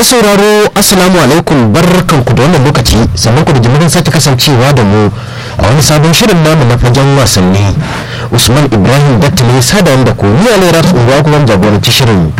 masu sauraro assalamu alaikum barkanku da wannan lokaci sannan ku da jimirin sake kasancewa da mu a wani sabon shirin namu na fagen wasanni usman ibrahim datta ne sada da ku ni alera tsohuwa kuma jagoranci shirin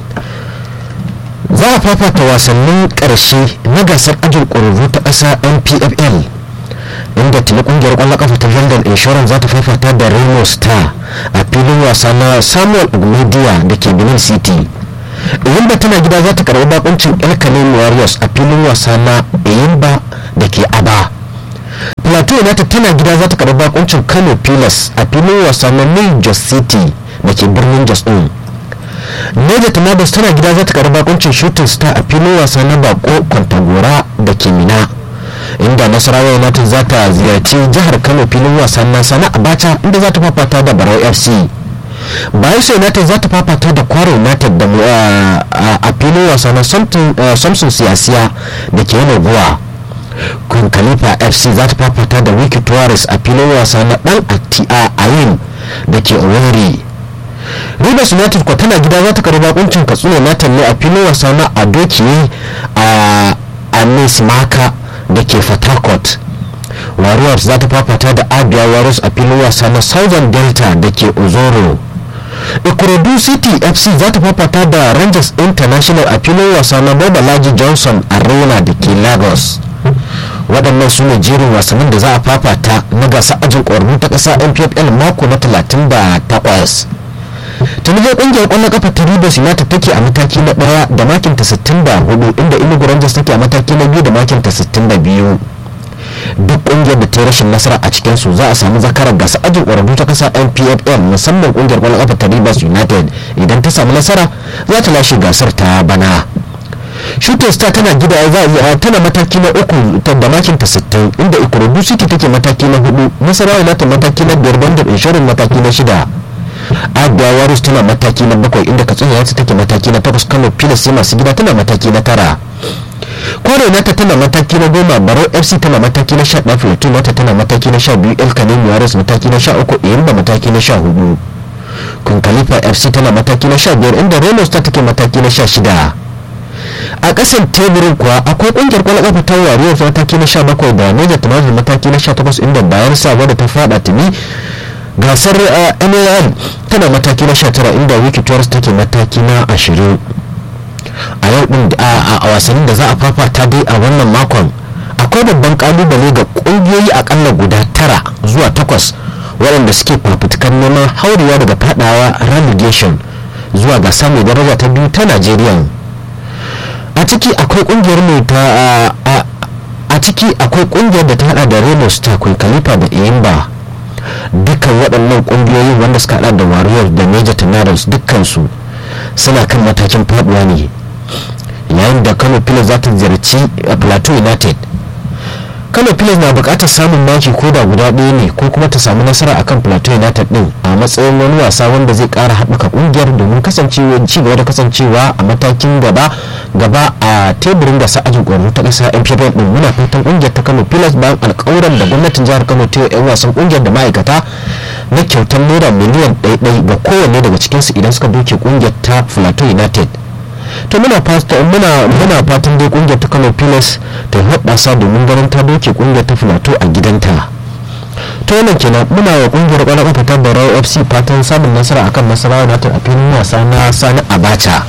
za a fafata wasannin karshe na gasar ajin ƙwararru ta ƙasa npfl inda tuni kungiyar kwallon kafa ta london insurance za ta fafata da remo star a filin wasa na samuel ogmedia da ke benin city Eyimba tana gida za ta karbi bakuncin El Canelo Warriors a filin wasa na Eyimba da ke Aba. Plateau United tana gida za ta karbi bakuncin Kano Pilas a filin wasa na New Jos City da ke birnin Jos din. Niger Tornadoes tana gida za ta karbi bakuncin Shooting Star a filin wasa na Bako Kwantagora da ke Mina. inda Nasarawa United za ta ziyarci jihar Kano filin wasa na Sana Abacha inda za ta fafata da Barau FC. bayelsa united za ta fafata da kwaro united da a filin wasa na samson siyasiya da ke yana buwa kun khalifa fc za ta fafata da wiki tuwaris a filin wasa na dan ayin da ke oweri rivers united kwa tana gida za ta karbi bakuncin katsina united ne a filin wasa na adokiye a maka da ke fatakot warriors za ta fafata da abia warriors a filin wasa na southern delta da ke ozoro ikorodu city fc za ta fafata da rangers international a filin wasa na babalaji johnson arena da ke lagos waɗannan su ne jerin wasannin da za a fafata na gasa ajin ƙwararru ta ƙasa npfl mako na 38 tuni dai ƙungiyar ƙwallon kafa ta rivers united take a mataki na ɗaya da makinta 64 inda inugu rangers take a mataki na biyu da makinta 62 duk kungiyar da ta rashin nasara a cikin su za a samu zakarar gasa ajin ƙwararru ta kasa npfl musamman kungiyar kwallon kafa ta rivers united idan ta samu nasara za ta lashe gasar ta bana shooting star tana gida za a tana mataki na uku da makin ta 60 inda ikorodu city take mataki na hudu nasarawa united mataki na biyar bandar inshorin mataki na shida abia warriors tana mataki na bakwai inda katsina yatsu take mataki na takwas kano pilas masu gida tana mataki na tara kore nata tana mataki na goma barau fc tana mataki na sha ɗaya filato nata tana mataki na sha biyu el kanemi yaris mataki na sha uku iyamba mataki na sha hudu kun khalifa fc tana mataki na sha biyar inda renos ta take mataki na sha shida a ƙasan teburin kuwa akwai ƙungiyar kwallon ƙafa ta wariyar mataki na sha bakwai da neja tumatir mataki na sha takwas inda bayan sa wadda ta fada tuni gasar nal tana mataki na sha tara inda wiki take mataki na ashirin a yau din a wasannin da za a fafata dai a wannan makon akwai babban kalubale ga kungiyoyi akalla guda tara zuwa takwas waɗanda suke fafutukan neman haurewa daga fadawa relegation zuwa gasa mai daraja ta biyu ta najeriya a ciki akwai kungiyar mai ta a ciki akwai kungiyar da ta hada da remo star khalifa da iyimba dukkan waɗannan kungiyoyin wanda suka hada da warriors da major tornadoes dukkansu suna kan matakin faduwa ne yayin da kano pilas za ta ziyarci plateau united kano pilas na bukatar samun maki ko da guda ɗaya ne ko kuma ta samu nasara akan plateau united din a matsayin wani wasa wanda zai kara haɓaka ƙungiyar domin kasancewa ci gaba da kasancewa a matakin gaba gaba a teburin da sa'ajin ƙwararru ta ƙasa npfl din muna fatan ƙungiyar ta kano pilas bayan alƙawuran da gwamnatin jihar kano ta yan wasan ƙungiyar da ma'aikata na kyautar naira miliyan ɗaya ga kowanne daga cikinsu idan suka doke ƙungiyar ta plateau united to muna fatan muna muna fatan dai kungiyar ta Kano Pilas ta hoɓasa domin ganin ta doke kungiyar ta Filato a gidanta to wannan kenan muna wa kungiyar kwallon kafa ta Barau FC fatan samun nasara akan Nasarawa United a filin wasa na Sani Abacha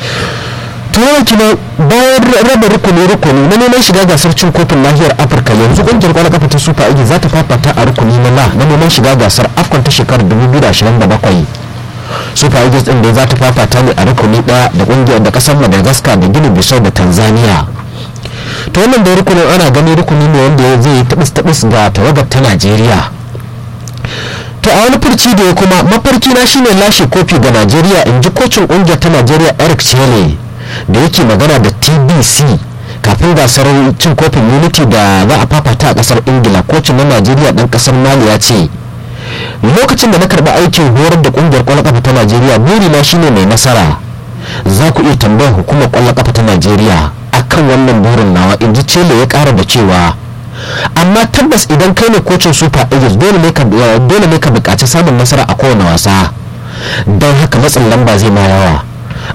to wannan kenan bayan raba rukuni rukuni na neman shiga gasar cin kofin nahiyar Afirka yanzu kungiyar kwallon kafa ta Super Eagles za ta fafata a rukuni na la na neman shiga gasar AFCON ta shekarar 2027 super eagles din da za ta fafata ne a rukuni daya da kungiyar da kasar madagascar da gini bisau da tanzania to wannan da rukunin ana gani rukuni ne wanda zai yi tabis tabis ga tawagar ta najeriya to a wani furci da ya kuma mafarki na shine lashe kofi ga najeriya in ji kocin kungiyar ta najeriya eric chele da yake magana da tbc kafin gasar cin kofin unity da za a fafata a kasar ingila kocin na najeriya dan kasar mali ya ce lokacin da na karɓi aikin horar da ƙungiyar ƙwallon ƙafa ta najeriya burina shine mai nasara za ku iya tambayar hukumar ƙwallon ƙafa ta najeriya akan wannan burin nawa in ji cele ya ƙara da cewa amma tabbas idan kai ne kocin super eagles dole ne ka buƙaci samun nasara a kowane wasa don haka matsin lamba zai ma yawa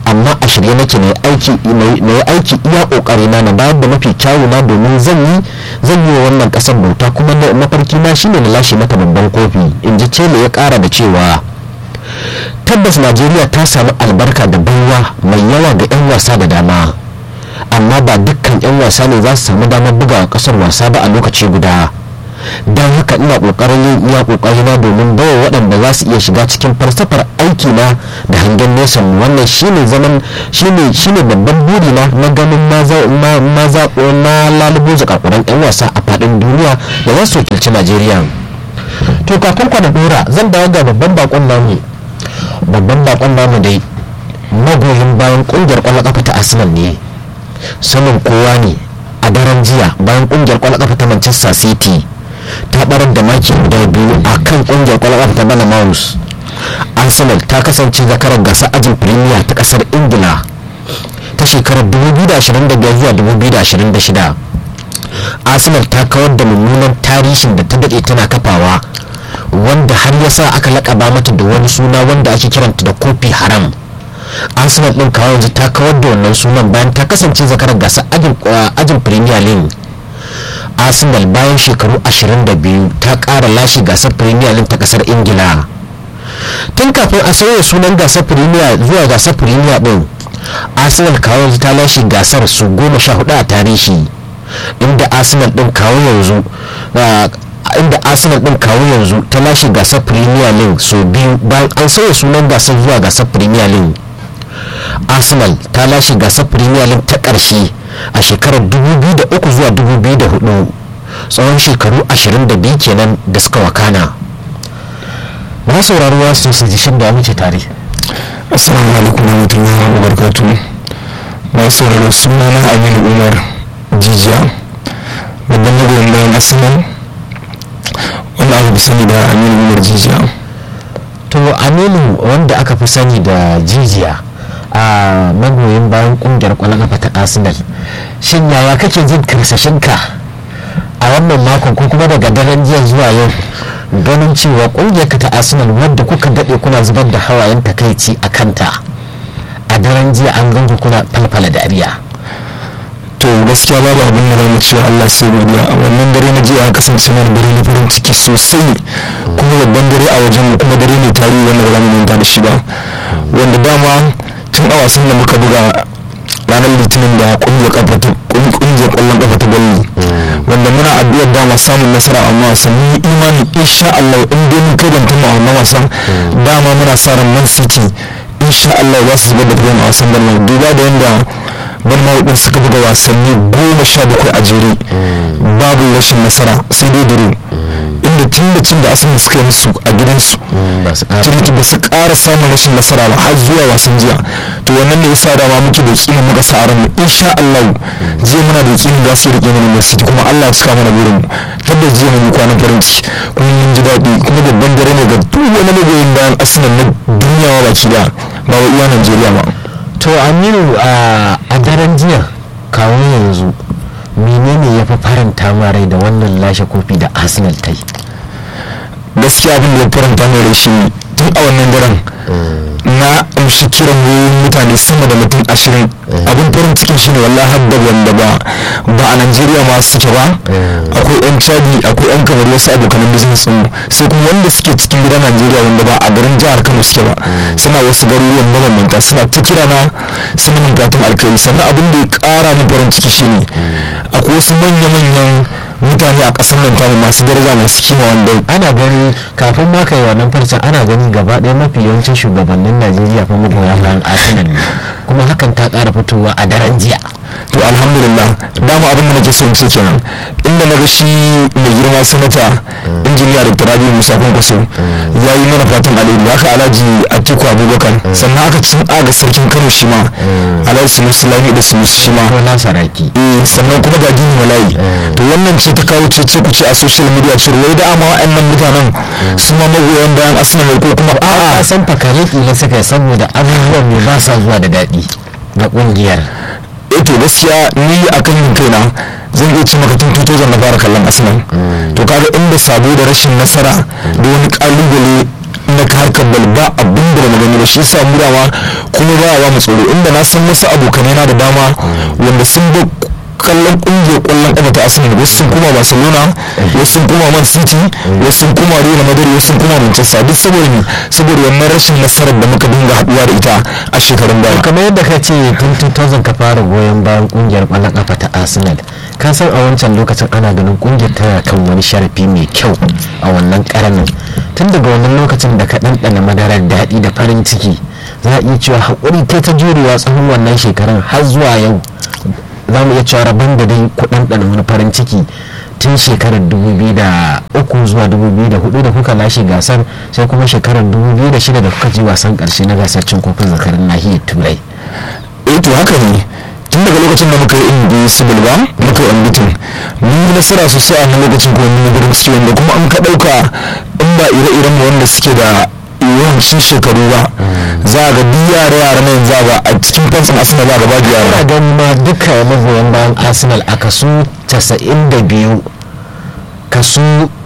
amma a shirye nake na yi aiki iya kokari na na bayar da mafi kyawu na domin zan yi zan yi wa wannan kasar bauta kuma mafarki na shine na lashe mata babban kofi in ji cele ya kara da cewa tabbas najeriya ta samu albarka da baiwa mai yawa ga 'yan wasa da dama amma ba dukkan 'yan wasa ne za su samu damar bugawa kasar wasa ba a lokaci guda don haka ina kokarin yin iya kokari na domin bawa waɗanda za su iya shiga cikin falsafar aiki na da hangen nesa wannan shine zaman shine shine babban buri na na ganin na zaɓo na lalubo zakakuran 'yan wasa a faɗin duniya da za su wakilci najeriya to kafin kwana dora zan dawo ga babban bakon namu babban bakon namu dai magoyin bayan kungiyar kwallon kafa ta arsenal ne sanin kowa ne a daren jiya bayan kungiyar kwallon kafa ta manchester city ta barar da maki guda biyu a kan kungiyar kwallon kafa ta balamaus arsenal ta kasance zakarar gasar ajin premier ta kasar ingila ta shekarar 2025 zuwa 2026 arsenal ta kawar da mummunan tarihin da ta daɗe tana kafawa wanda har ya sa aka laƙaba mata da wani suna wanda ake kiranta da kofi haram arsenal ɗin kawo yanzu ta kawar da wannan sunan bayan ta kasance zakarar gasar ajin premier league arsenal bayan shekaru 22 ta ƙara lashe gasar premier league ta ƙasar ingila tun kafin a sauya sunan gasar premier zuwa gasar premier ɗin arsenal kawo yanzu ta lashe gasar su goma sha hudu a tarihi inda arsenal ɗin kawo yanzu inda arsenal din kawo yanzu ta lashe gasar premier league so biyu bayan an sauya sunan gasar zuwa gasar premier league arsenal ta lashe gasar premier league ta ƙarshe a shekarar 2003 zuwa 2004 tsawon shekaru 22 kenan da suka wakana na saurari wasu su ji shin da muke tare assalamu alaikum warahmatullahi wabarakatuh na sauraro sunana aminu umar jijiya babban magoyin bayan arsenal wanda aka fi sani da aminu umar jijiya to aminu wanda aka fi sani da jijiya a magoyin bayan kungiyar kwallon kafa ta arsenal shin yaya kake jin karsashinka a wannan makon ko kuma daga daren jiya zuwa yau ganin cewa kungiyar ka ta arsenal wadda kuka daɗe kuna zubar da hawayen takaici a kanta a daren jiya an ganku kuna falfala dariya to gaskiya babu abin da zamu cewa Allah sai godiya a wannan dare na jiya kasance mana dare na farin ciki sosai kuma babban dare a wajen mu kuma dare ne tarihi wanda ba za mu manta da shi ba wanda dama tun a wasan da muka buga ranar litinin da kungiyar kafa ta kungiyar kwallon kafa ta gwalli wanda muna addu'ar dama samun nasara a wannan wasan mun imani insha Allah in dai mun kai dantar a wannan wasan dama muna sa ran Man City insha Allah za su zubar da fiye a wasan Bournemouth duba da yanda Bournemouth din suka buga wasanni goma sha bakwai a jere babu rashin nasara sai dai dare inda tun da cin da asalin suka yi musu a gidansu turki ba su ƙara samun rashin nasara ba har zuwa wasan jiya to wannan ne yasa dama muke da kima muka sa ran mu insha Allah jiya muna da kima za su rike mana City kuma Allah ya cika mana burin mu tabbas jiya mun kwanan farin ciki kuma mun ji daɗi kuma babban dare ne ga duk wani magoyin bayan Arsenal na duniya ba baki da ba wa iya Najeriya ba to Aminu a daren jiya kawo yanzu menene ya fi faranta ma rai da wannan lashe kofi da arsenal ta yi gaskiya abin da ya faranta mai rai shi tun a wannan daren na amshi kiran wayoyin mutane sama da mutum ashirin abin farin cikin shi ne wallahi har da wanda ba ba a najeriya ma suke ba akwai yan chadi akwai yan kamar wasu abokanan business mu sai kuma wanda suke cikin gidan najeriya wanda ba a garin jihar kano suke ba suna wasu garuruwan mabambanta suna ta kira na suna min gatan alkhairi sannan abin da ya kara min farin ciki shine akwai wasu manya-manyan mutane a ƙasar nan tamu masu daraja masu kima wanda ana gani kafin ma kai wannan farcen ana gani gaba ɗaya mafi yawancin shugabannin najeriya fa magoya bayan arsenal ne kuma hakan ta ƙara fitowa a daren jiya to alhamdulillah dama abin da nake son ce kenan inda na ga shi mai girma sanata injiniya da turabi musa kwankwaso ya yi mana fatan alheri haka alhaji atiku abubakar sannan aka cin aga sarkin kano shi ma alhaji sunusi lami da sunusi shi ma ko na saraki eh sannan kuma ga dini malayi to wannan ce ta kawo cece ku ce a social media cewa wai da ama wa'annan mutanen su ma magoyan bayan arsenal ko kuma a a'a san fakare kila suka yi saboda abubuwan ne ba sa zuwa da daɗi na ƙungiyar eh to gaskiya ni akan yin kaina zan iya ce maka tun 2000 na fara kallon arsenal to kaga inda sabo da rashin nasara da wani kalubale na na harkar bal ba abin da ba gani ba shi yasa mu dama kuma ba wa mu tsoro inda na san wasu abokanai na da dama wanda sun ba kallon kungiyar kwallon kafa ta arsenal wasu sun kuma barcelona wasu sun kuma man city wasu sun kuma real madrid wasu sun kuma manchester duk saboda ne saboda wannan rashin nasarar da muka dinga haduwa da ita a shekarun baya kamar yadda ka ce tun 2000 ka fara goyon bayan kungiyar kwallon kafa ta arsenal ka san a wancan lokacin ana ganin kungiyar tana kan wani sharafi mai kyau a wannan karanin tun daga wannan lokacin da ka ɗanɗana madarar daɗi da farin ciki za a iya cewa haƙuri ta ta jurewa tsawon wannan shekarun har zuwa yau za mu iya cewa rabon da dai kuɗin ɗana wani farin ciki tun shekarar 2003 zuwa 2004 da kuka lashe gasar sai kuma shekarar 2006 da kuka ji wasan ƙarshe na gasar cin kofin zakarin nahiyar turai eh to haka ne tun daga lokacin da muka yi invisible ba muka yi unbeaten mun yi nasara sosai a lokacin kuma mun yi gurin suke wanda kuma an ka ɗauka in ba ire-iren mu wanda suke da yawancin shekaru ba za a ga duk yara yara na yanzu ba a cikin fansin arsenal za a gaba da ana yara ganin ma duka magoyan bayan arsenal a kaso 92 kaso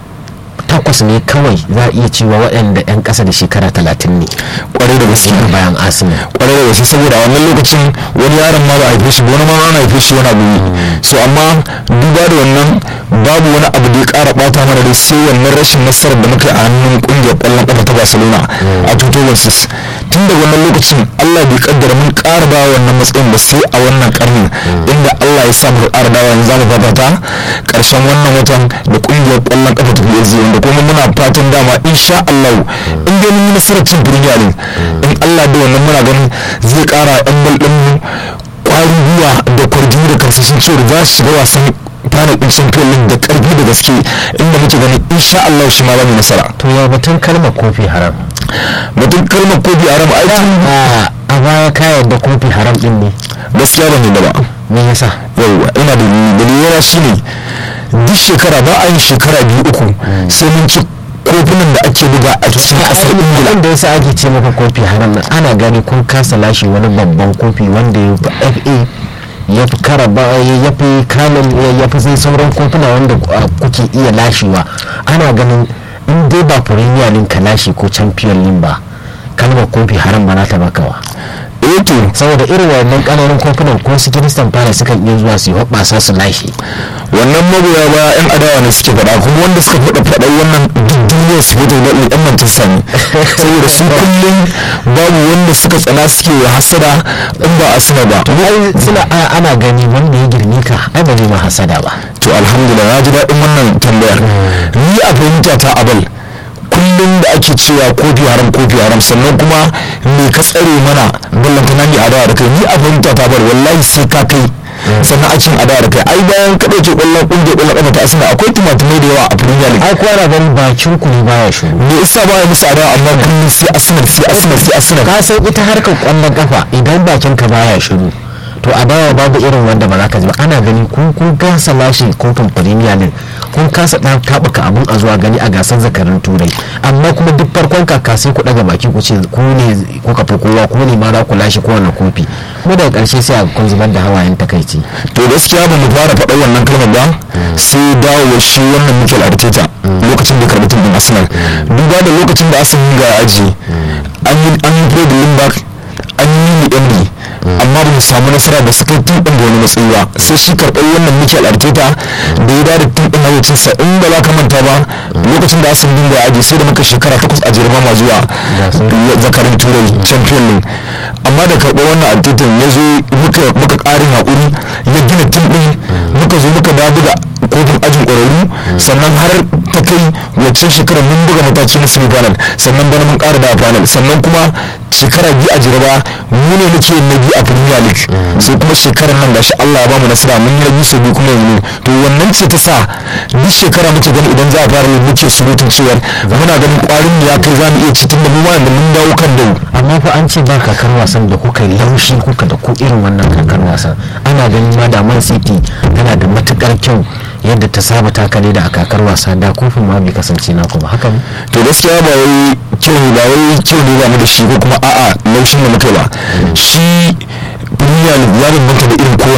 takwas ne kawai za a iya cewa waɗanda 'yan ƙasa da shekara 30 ne kwarai da gaske suke bayan arsenal kwarai da gaske saboda a wannan lokacin wani yaron ma ba a haife shi ba wani ma ana haife shi wani abu ne so amma duba da wannan babu wani abu da ya kara bata mana da sai wannan rashin nasarar da muka yi a hannun kungiyar kwallon kafa ta barcelona a 2006 tun da wannan lokacin allah bai kaddara mun kara dawa wannan matsayin ba sai a wannan karnin inda allah ya sa muka kara dawa yanzu za mu fafata karshen wannan watan da kungiyar kwallon kafa ta psg wanda kuma muna fatan dama insha allah in dai mun yi nasarar cin premier league in allah da wannan muna ganin zai kara yan bal din mu kwarin gwiwa da kwarjini da karsashin cewa za su shiga wasan final din champion league da karfi da gaske inda muke ganin insha allah shi ma za mu nasara to ya batun kalmar kofi haram mutum kalmar kofi a rama aikin a a baya ka yarda kofi haram din ne gaskiya ban yadda ba me yasa yauwa ina da dalilina shine duk shekara ba a yin shekara biyu uku sai mun ci kofunan da ake buga a cikin kasar ingila wanda yasa ake ce maka kofi haram nan ana gani kun kasa lashe wani babban kofi wanda ya fi fa ya fi karaba ya fi kanin ya fi sai sauran kofuna wanda uh, kuke iya lashewa ana ganin in dai ba premier league ka lashe ko champion league ba kalmar kofi haram ba na ta bakawa eh to saboda irin wannan kananan kofunan ko su kiristan fara sukan iya zuwa su yi hoɓɓasa su lashe wannan magoya ba yan adawa ne suke faɗa kuma wanda suka faɗa faɗa wannan duk duniyar su fito da yan manchester ne saboda su kullum babu wanda suka tsana suke wa hasada in ba a suna ba ai suna a- ana gani wanda ya girme ka ai ba zai ma hasada ba to alhamdulillah na ji daɗin wannan tambayar ni a fahimta ta abal kullum da ake cewa kofi haram kofi haram sannan kuma me ka tsare mana ballantana ne adawa da kai ni a fahimta ta bar wallahi sai ka kai sannan a cin adawa da kai ai bayan ka ɗauke ƙwallon ƙungiyar ƙwallon ƙafa ta asina akwai tumatumai da yawa a premier league ai kuwa na ganin bakin ku ne baya shiru me yasa ba ya musu adawa amma kullum sai arsenal sai arsenal sai arsenal ka san ita harkar kwallon kafa idan bakin ka baya shiru to a dawa babu irin wanda ba za ka ji ba ana gani kun kun kasa lashe kofin premier league kun kasa ɗan taɓuka abun a zuwa gani a gasar zakarin turai amma kuma duk farkon kaka sai ku ɗaga baki ku ce ku ne kuka fi kowa ku ne ma za ku lashe kowane kofi kuma daga ƙarshe sai a kun zubar da hawayen takaici to gaskiya ba mu fara faɗa wannan kalmar ba sai dawo shi wannan Mikel Arteta lokacin da karɓi tun Arsenal duba da lokacin da Arsenal ga aji an yi an yi Fred Lindbergh an yi ni Emery amma ba mu samu nasara da suka yi tun ɗin da wani matsayi ba sai shi karɓar wannan Mikel Arteta da ya dada tun ɗin hawacinsa in ba za ka manta ba lokacin da Arsenal dinga aji sai da muka shekara takwas a jirma ma zuwa zakarin turai champion league amma da karɓar wannan Arteta ya zo muka muka ƙarin haƙuri ya gina tun ɗin muka zo muka da buga kofin ajin ƙwararru sannan har ta kai waccan shekarar mun buga mataki na semi final sannan bana mun ƙara da final sannan kuma shekara biyu a jiraba mu ne muke na biyu a premier league sai kuma shekarar nan gashi Allah ya bamu nasara mun yi na biyu sau biyu kuma yanzu to wannan ce ta sa duk shekara muke gani idan za a fara yi muke surutun cewar muna ganin ƙwarin mu ya kai za mu iya cikin da mu ma yanzu mun dawo kan dawo amma fa an ce ba kakar wasan da kuka yi laushi kuka da ku irin wannan kakar wasan ana ganin ma da man city tana da matukar kyau yadda ta saba takale da a kakar wasa da kofin ma bai kasance naku ba haka ne to gaskiya ba wai kyau ne ba wai kyau ne ba mu da shi ko kuma a'a laushin da muka yi ba shi premier league ya bambanta da irin kowane league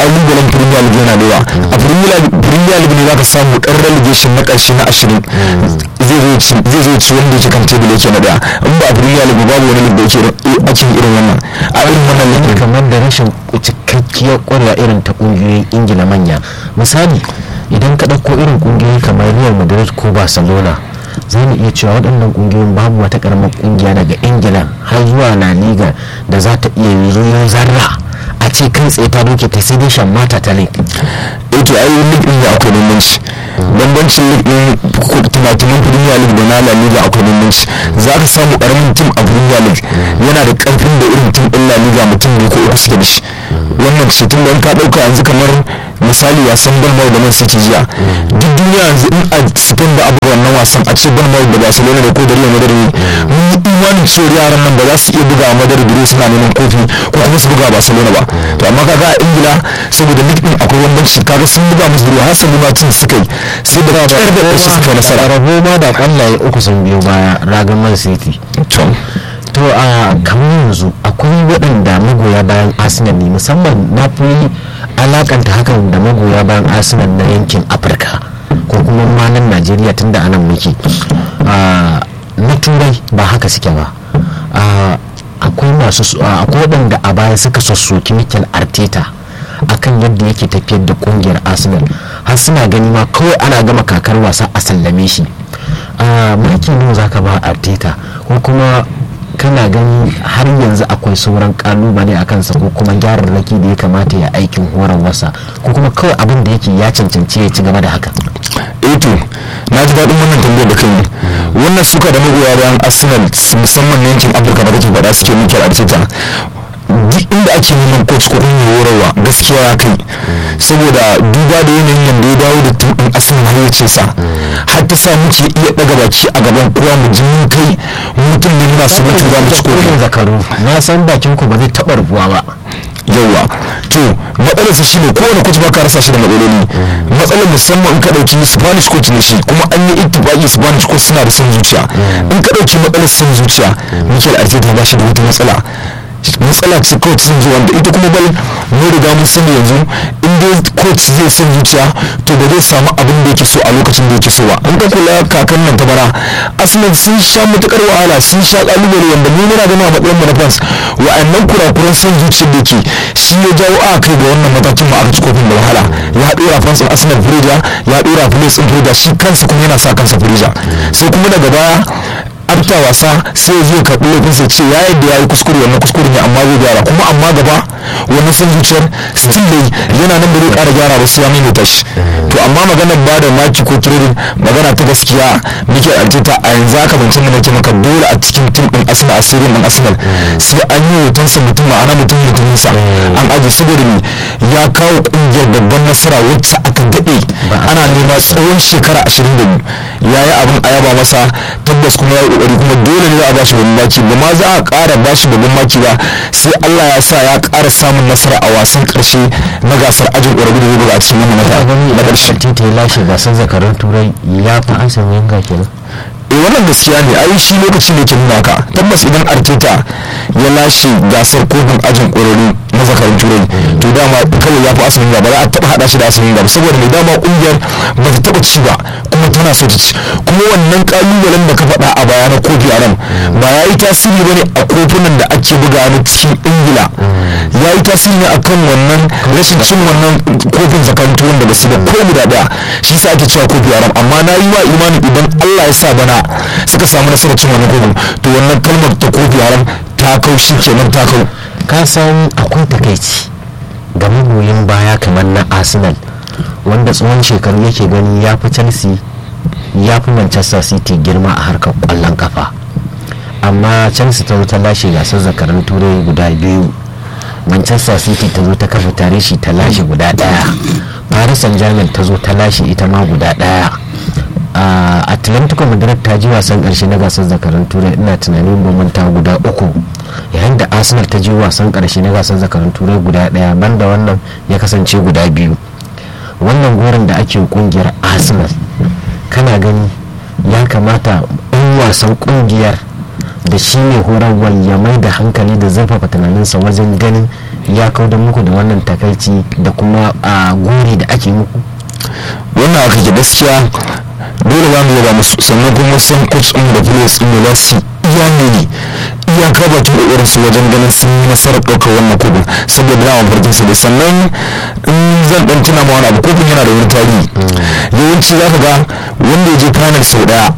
kalubalen premier league yana da yawa a premier league ne za ka samu ɗan relegation na ƙarshe na ashirin zai zo ci wanda yake kan tebul yake na daya in ba a premier league babu wani league da yake ake irin wannan a irin wannan league kamar da rashin cikakkiyar ƙwarya irin ta ƙungiyoyin ingila manya misali idan ka ɗauko irin ƙungiyoyi kamar real madrid ko barcelona za mu iya cewa waɗannan ƙungiyoyin babu wata ƙaramar ƙungiya daga ingila har zuwa la liga da za ta iya yi zarra a ce kan tsaye ta doke ta sai dai shan mata ta league eh to ai league din da akwai bambanci bambancin league din tumatumin premier league da na la liga akwai bambanci za ka samu karamin tim a premier league yana da karfin da irin tim din la liga mutum ne ko uku suke da shi wannan ce tun da in ka dauka yanzu kamar misali wasan balmau da man city jiya duk duniya yanzu in a spain da abu wannan wasan a ce balmau da barcelona da ko da real madrid mun yi imanin cewa yaran nan ba za su iya buga madrid biro suna neman kofi ko kuma su buga barcelona ba to amma kaga a ingila saboda league din akwai bambanci kaga sun buga musu biro hasali ma cin suka yi sai da kyar da ƙarshe suka yi nasara rabo ma da kwallaye uku sun biyo baya ragan man city to a kamar yanzu akwai waɗanda magoya bayan arsenal ne musamman na fi alakanta hakan da magoya bayan arsenal na yankin afirka ko kuma ma nan najeriya tun da anan muke na turai ba haka suke ba akwai masu akwai waɗanda a baya suka sassoki mikel arteta akan yadda yake tafiyar da kungiyar arsenal har suna gani ma kawai ana gama kakar wasa a sallame shi maki nawa zaka ba arteta ko kuma kana gani har yanzu akwai sauran kalubale a kansa ko kuma gyararraki da ya kamata ya aikin horar wasa ko kuma kawai abin da yake ya cancanci ya ci gaba da haka eto na ji daɗin wannan tambayar da kai wannan suka da magoya bayan arsenal musamman na yankin afirka da kake faɗa suke mikel arteta duk inda ake neman coach ko kuma horarwa gaskiya ya kai saboda duba da yanayin yadda ya dawo da tuɗin asalin hayyacinsa har ta sa muke iya ɗaga baki a gaban kowa mu ji mun kai mutum ne muna su mutu za mu ci kofi zakaru na san bakin ku ba zai taɓa rubuwa ba yawa to matsalarsa shi ne kowane coach ba ka rasa shi da matsaloli matsalar musamman in ka ɗauki spanish coach ne shi kuma an yi ittifaqi spanish coach suna da son zuciya in ka ɗauki matsalar son zuciya mikel arteta ba shi da wata matsala matsala ce coach sun zo wanda ita kuma bal mun riga mun sani yanzu in dai coach zai son zuciya to ba zai samu abin da yake so a lokacin da yake so ba in ka kula kakan nan ta bara arsenal sun sha matukar wahala sun sha kalubale wanda mu muna gani a matsayin mu na fans wa'annan kurakuran son zuciyar da ke shi ya jawo a kai ga wannan matakin ma aka ci kofin da wahala ya dora fans din arsenal firija ya dora players din firija shi kansa kuma yana sa kansa firija sai kuma daga baya afta wasa sai zai karɓi laifin sai ce ya yadda ya yi kuskure wannan kuskure ne amma zai gyara kuma amma gaba wannan san zuciyar still dai yana nan da zai ƙara gyara ba sai ya maimaita shi to amma maganar ba da maki ko trading magana ta gaskiya muke arteta a yanzu haka ban san nake maka dole a cikin tim din arsenal a sirrin din arsenal sai an yi hotonsa mutum ma'ana mutum mutuminsa an aje saboda me ya kawo kungiyar babban nasara wacce aka daɗe ana nema tsawon shekara ashirin da biyu ya yi abin a yaba masa tabbas kuma ya yi kokari kuma dole ne za a bashi babban maki ba ma za a ƙara bashi babban maki ba sai Allah ya sa ya ƙara samun nasara a wasan ƙarshe na gasar ajin ƙwararru da zai a cikin wannan mata na ƙarshe. Tita ya lashe gasar zakarun turai ya fi an sami yanga kenan. eh wannan gaskiya ne ai shi lokaci ne ke nuna ka tabbas idan arteta ya lashe gasar kofin ajin ƙwararru na zakarin turai to dama kawai ya fi asalin ba za a taɓa haɗa shi da asalin ba saboda mai dama ƙungiyar ba ta taɓa ci ba kuma tana so ta ci kuma wannan ƙalubalen da ka faɗa a baya na kofi a nan ba ya yi tasiri ba ne a kofunan da ake buga na cikin ingila ya yi tasiri ne akan wannan rashin cin wannan kofin zakarin turai da ba su da ko guda ɗaya shi sa ake cewa kofi a amma na yi wa imanin idan allah ya sa bana suka samu nasarar cin wannan kofin to wannan kalmar ta kofi haram ta kau shi kenan ta kau ka san akwai takaici ga magoyin baya kamar na arsenal wanda tsawon shekaru yake gani ya fi chelsea ya fi manchester city girma a harkar kwallon kafa amma chelsea ta zo ta lashe gasar zakaran turai guda biyu manchester city ta zo ta kafa tarihi ta lashe guda daya paris saint germain ta zo ta lashe ita ma guda daya Uh, atlantico madrid ta ji wasan karshe na gasar zakaran turai ina tunanin bamanta guda uku yayin da arsenal ta ji wasan karshe na gasar zakaran turai guda daya banda wannan ya kasance guda biyu wannan goron da ake kungiyar arsenal kana gani ya kamata in wasan kungiyar da shi ne horarwar ya mai da hankali da zurfafa tunaninsa wajen ganin ya kauda muku da wannan takaici da kuma a gori da ake muku wannan aka ke gaskiya dole ba mu yaba musu sannan kuma sun coach ɗin da players ɗin da za su iya ne iyaka bakin kokarin su wajen ganin sun yi nasarar ɗaukar wannan kofin saboda na mafarkin su da sannan in zan ɗan tuna ma wani abu kofin yana da wani tarihi yawanci za ka ga wanda ya je final sau ɗaya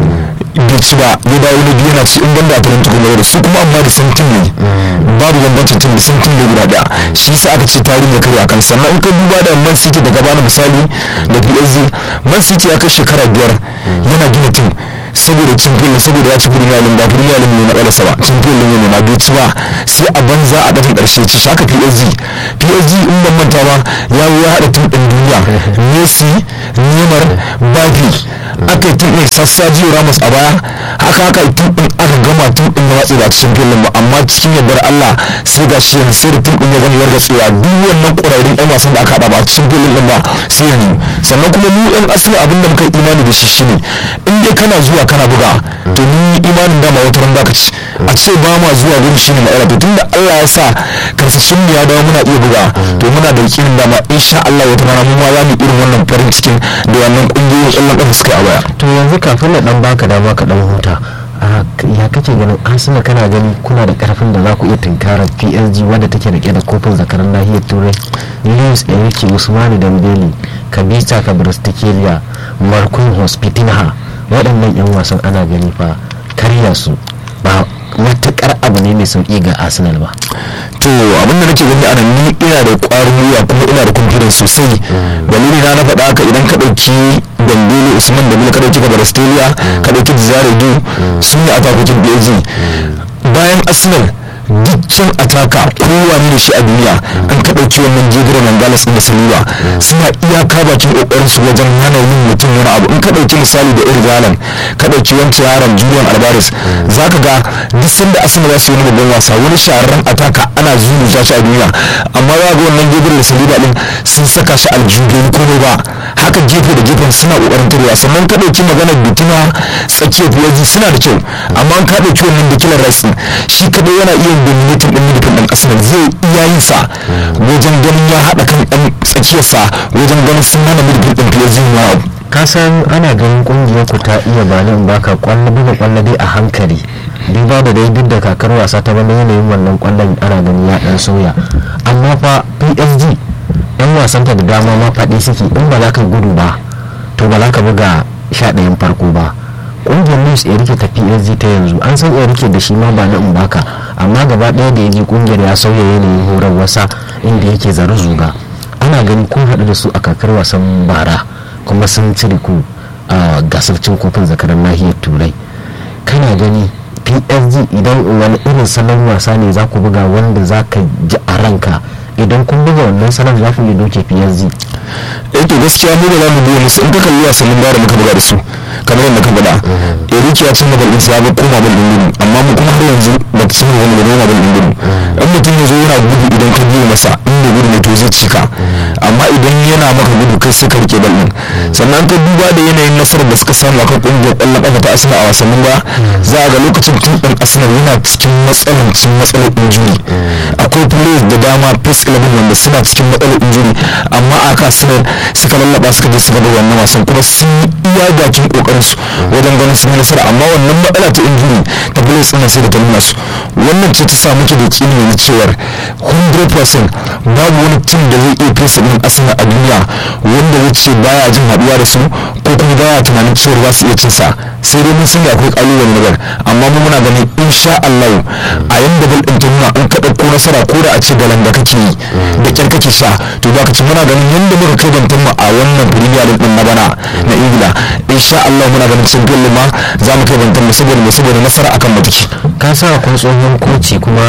bai ci ba ya dawo na biyu yana ci in banda a talanta kuma da su kuma amma da san tim ne babu bambancin tim da san tim ne guda ɗaya shi yasa aka ce tarihi ya karya akan sannan in ka duba da man city daga bana misali da psg man city ya kai shekara biyar yana gina tim saboda cin filin saboda ya ci premier league ba premier league ne na ƙarasa ba cin filin ne ma bai ci ba sai a banza a dafin ƙarshe ci shi haka psg psg in ban manta ba ya ya haɗa tim ɗin duniya messi neymar bafi aka yi tim ɗin sassa jiyo ramos a baya haka haka tim ɗin aka gama tim ɗin na watsi ba cikin filin ba amma cikin yardar allah sai ga shi sai da tim ɗin ya gama yarda tsewa duk wannan ƙwararrun ɗan wasan da aka haɗa ba cikin filin ɗin ba sai yanzu sannan kuma mu ɗan asali abin da muka imani da shi shine in dai kana zuwa kana buga to ni imanin dama wata ran baka ci a ce ba ma zuwa gurin shine matsala to tunda Allah ya sa karsashin mu ya dawo muna iya buga to muna da yakinin dama insha Allah wata rana mu ma za mu irin wannan farin cikin da wannan kungiyoyin ƙwallon ƙafa suka yi a baya to yanzu kafin na dan baka dama ka dan huta ya kake ganin arsenal kana gani kuna da karfin da za ku iya tunkarar psg wadda take rike da kofin zakaran nahiyar turai luis enrique usmani dambeli kabita kabristikelia markun hospitinha waɗannan 'yan wasan ana gani fa karya su ba matukar abu ne mai sauki ga arsenal ba to abin da nake gani anan ni ina da ƙwarin gwiwa kuma ina da confidence sosai dalili na na faɗa haka idan ka ɗauki dambele usman da ka ɗauki gabar australia ka ɗauki zare du sun yi atakokin psg bayan arsenal dukkan ataka kowa ne da shi a duniya an ka ɗauki wannan jigiro mangalas da saliba suna iyaka bakin ƙoƙarin su wajen hana yin mutum wani abu in ka ɗauki misali da irin zalan ka ɗauki wancan yaron julian alvarez za ka ga duk sanda asali za su yi babban wasa wani shahararren ataka ana zuru shi a duniya amma za ga wannan jigiro da saliba din sun saka shi aljihu komai ba haka gefe da gefen suna ƙoƙarin tarewa sannan ka ɗauki maganar bituna tsakiyar fiyaji suna da kyau amma an ka ɗauki wannan da kilan rasin shi kaɗai yana iya dominatin din midfield din arsenal zai iya yin sa wajen ganin ya haɗa kan ɗan tsakiyarsa wajen ganin sun hana midfield din psg ma ka san ana ganin kungiyar ku ta iya ba nan baka kwallo buga kwallo dai a hankali duba da dai duk da kakar wasa ta bana yanayin wannan kwallon ana gani ya dan sauya amma fa psg yan wasanta da dama ma faɗi suke in ba za ka gudu ba to ba za ka buga sha ɗayan farko ba kungiyar luis erike ta psg ta yanzu an san erike da shi ma ba na baka amma gaba ɗaya da ya je kungiyar ya sauya yanayin horar wasa inda yake zara zuga ana gani kun haɗu da su a kakar wasan bara kuma sun cire ku a gasar cin kofin zakarar nahiyar turai kana gani psg idan wani irin salon wasa ne za ku buga wanda za ka ji a ranka idan kun buga wannan salon za ku iya doke psg eh to gaskiya mu ba za mu biyo musu in ka kalli wasannin da muka buga da su kamar yadda ka faɗa eriki ya cin bal ɗinsa ya ga koma bal ɗin gudu amma mu kuma har yanzu ba ta cin wani bal bal ɗin gudu in mutum ya zo yana gudu idan ka biyo masa in da gudu ne to zai cika amma idan yana maka gudu kai sai ka rike bal ɗin sannan ka duba da yanayin nasarar da suka samu akan ƙungiyar ƙwallon ƙafa ta asina a wasannin ba za a ga lokacin tun ɗin arsenal yana cikin matsalancin matsalar injuri akwai players da dama face 11 wanda suna cikin matsalar injuri amma aka arsenal suka lallaba suka je suka bar wannan wasan kuma sun iya bakin kokarin su wajen ganin sun yi nasara amma wannan matsala ta injuri ta players ɗin sai da ta nuna su wannan ce ta samu ke da kini yanzu cewar 100% babu wani tim da zai iya fesa ɗin arsenal a duniya wanda zai ce baya jin haɗuwa da su ko kuma baya tunanin cewar za su iya cin sa sai dai mun sani akwai kalubale na bar amma mu muna ganin insha Allah a yanda bal din nuna an ka dauko nasara ko da a ce galan da kake yi da kyar kake sha to za ka ci muna ganin yanda muka kai bantan mu a wannan premier league din na bana na Ingila insha Allah muna ganin cin ma za mu kai bantan mu saboda mu saboda nasara akan mu take ka sa kun tsohon koci kuma